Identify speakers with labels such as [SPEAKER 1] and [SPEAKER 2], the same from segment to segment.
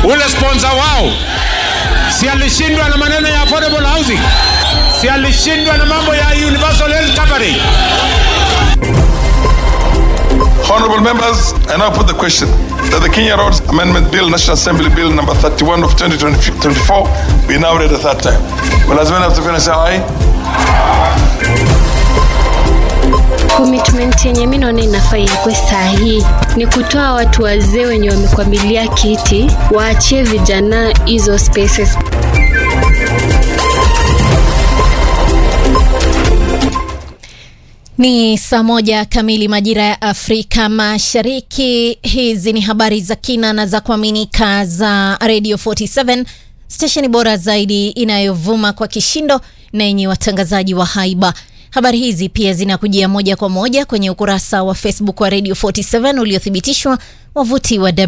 [SPEAKER 1] ule sponsor wao si alishindwa na maneno ya affordable housing, si alishindwa na mambo ya universal health coverage.
[SPEAKER 2] Honorable members, I now put the question that the Kenya Roads Amendment Bill, National Assembly Bill number 31 of 2024, be now read a third time. Will as many as the say aye?
[SPEAKER 3] Commitment yenye mi naona inafaa iwekwe saa hii ni kutoa watu wazee wenye wamekwamilia kiti, waachie vijana hizo spaces.
[SPEAKER 4] Ni saa moja kamili majira ya Afrika Mashariki. Hizi ni habari za kina na za kuaminika za Radio 47 stesheni bora zaidi inayovuma kwa kishindo na yenye watangazaji wa haiba. Habari hizi pia zinakujia moja kwa moja kwenye ukurasa wa Facebook wa Radio 47 uliothibitishwa, wavuti wa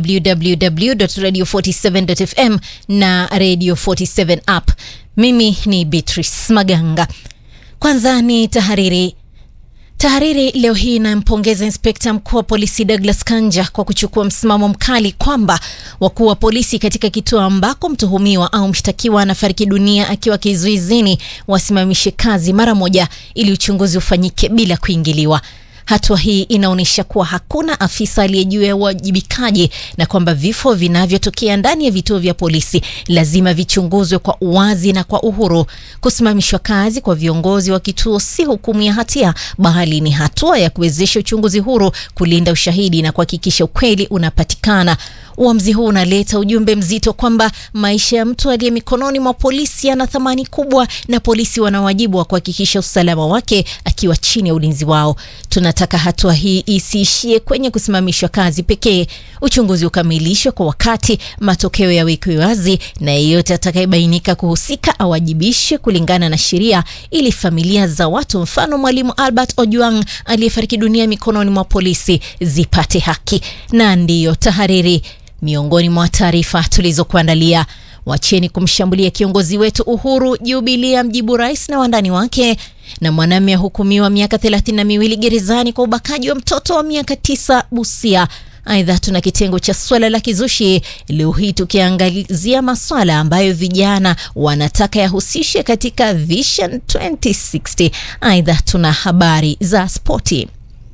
[SPEAKER 4] www.radio47.fm na Radio 47 app. Mimi ni Beatrice Maganga. Kwanza ni tahariri. Tahariri leo hii inampongeza inspekta mkuu wa polisi Douglas Kanja kwa kuchukua msimamo mkali kwamba wakuu wa polisi katika kituo ambako mtuhumiwa au mshtakiwa anafariki dunia akiwa kizuizini wasimamishe kazi mara moja ili uchunguzi ufanyike bila kuingiliwa. Hatua hii inaonyesha kuwa hakuna afisa aliye juu ya uwajibikaji na kwamba vifo vinavyotokea ndani ya vituo vya polisi lazima vichunguzwe kwa uwazi na kwa uhuru. Kusimamishwa kazi kwa viongozi wa kituo si hukumu ya hatia, bali ni hatua ya kuwezesha uchunguzi huru, kulinda ushahidi na kuhakikisha ukweli unapatikana. Uamuzi huu unaleta ujumbe mzito kwamba maisha ya mtu aliye mikononi mwa polisi yana thamani kubwa, na polisi wana wajibu wa kuhakikisha usalama wake akiwa chini ya ulinzi wao. Tunataka hatua hii isiishie kwenye kusimamishwa kazi pekee. Uchunguzi ukamilishwe kwa wakati, matokeo yawekwe wazi, na yeyote atakayebainika kuhusika awajibishwe kulingana na sheria, ili familia za watu, mfano Mwalimu Albert Ojwang aliyefariki dunia mikononi mwa polisi, zipate haki. Na ndiyo tahariri miongoni mwa taarifa tulizokuandalia. Wacheni kumshambulia kiongozi wetu Uhuru. Jubilia mjibu rais na wandani wake. Na mwanamume ahukumiwa miaka thelathini na miwili gerezani kwa ubakaji wa mtoto wa miaka tisa Busia. Aidha, tuna kitengo cha swala la kizushi leo hii tukiangazia maswala ambayo vijana wanataka yahusishe katika Vision 2060. Aidha, tuna habari za spoti.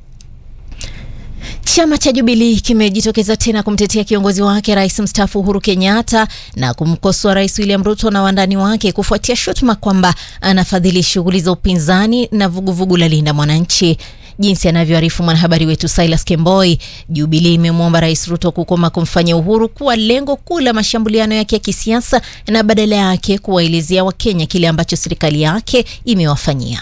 [SPEAKER 4] Chama cha Jubilii kimejitokeza tena kumtetea kiongozi wake rais mstaafu Uhuru Kenyatta na kumkosoa rais William Ruto na wandani wake kufuatia shutuma kwamba anafadhili shughuli za upinzani na vuguvugu la Linda Mwananchi. Jinsi anavyoarifu mwanahabari wetu Silas Kemboi, Jubilii imemwomba rais Ruto kukoma kumfanya Uhuru kuwa lengo kuu la mashambuliano yake ya kisiasa na badala yake kuwaelezea Wakenya kile ambacho serikali yake imewafanyia.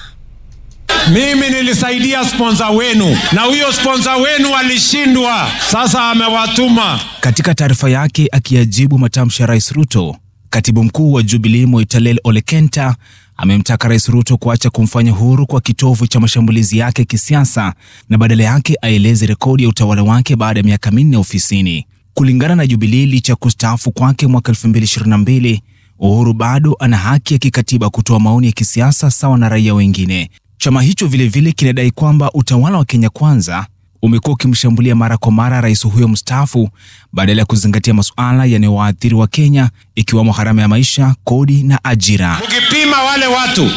[SPEAKER 1] Mimi nilisaidia sponsor wenu na huyo sponsor wenu alishindwa, sasa amewatuma.
[SPEAKER 5] Katika taarifa yake akiyajibu matamshi ya rais Ruto, katibu mkuu wa Jubilee Moitalel Olekenta amemtaka rais Ruto kuacha kumfanya Uhuru kwa kitovu cha mashambulizi yake ya kisiasa na badala yake aeleze rekodi ya utawala wake baada ya miaka minne ofisini. Kulingana na Jubilee, licha ya kustaafu kwake mwaka 2022 Uhuru bado ana haki ya kikatiba kutoa maoni ya kisiasa sawa na raia wengine. Chama hicho vilevile kinadai kwamba utawala wa Kenya Kwanza umekuwa ukimshambulia mara kwa mara rais huyo mstaafu badala ya kuzingatia masuala yanayowaathiri wa Kenya ikiwemo gharama ya maisha, kodi na ajira.
[SPEAKER 1] Mkipima wale watu,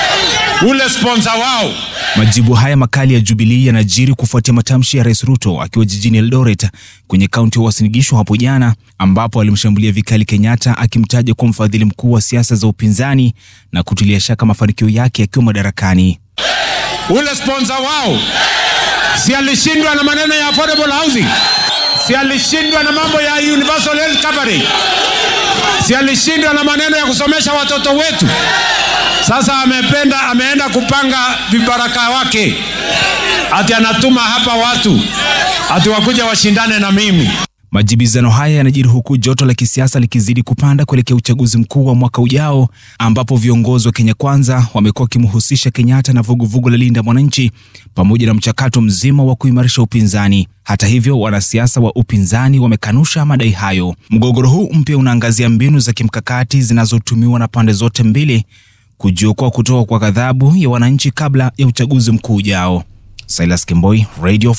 [SPEAKER 1] ule sponsor wao
[SPEAKER 5] Majibu haya makali ya Jubilee yanajiri kufuatia matamshi ya rais Ruto akiwa jijini Eldoret kwenye kaunti ya Uasin Gishu hapo jana, ambapo alimshambulia vikali Kenyatta akimtaja kuwa mfadhili mkuu wa siasa za upinzani na kutilia shaka mafanikio yake akiwa madarakani.
[SPEAKER 1] ule sponsor wao si alishindwa na maneno ya affordable housing, si alishindwa na mambo ya universal health coverage, si alishindwa na maneno ya kusomesha watoto wetu. Sasa amependa ameenda kupanga vibaraka wake, ati anatuma hapa watu ati wakuja washindane na mimi.
[SPEAKER 5] Majibizano haya yanajiri huku joto la kisiasa likizidi kupanda kuelekea uchaguzi mkuu wa mwaka ujao, ambapo viongozi wa Kenya Kwanza wamekuwa wakimhusisha Kenyatta na vuguvugu la Linda Mwananchi pamoja na mchakato mzima wa kuimarisha upinzani. Hata hivyo, wanasiasa wa upinzani wamekanusha madai hayo. Mgogoro huu mpya unaangazia mbinu za kimkakati zinazotumiwa na pande zote mbili kujiokoa kutoka kwa ghadhabu ya wananchi kabla ya uchaguzi mkuu ujao. Silas Kemboi, Radio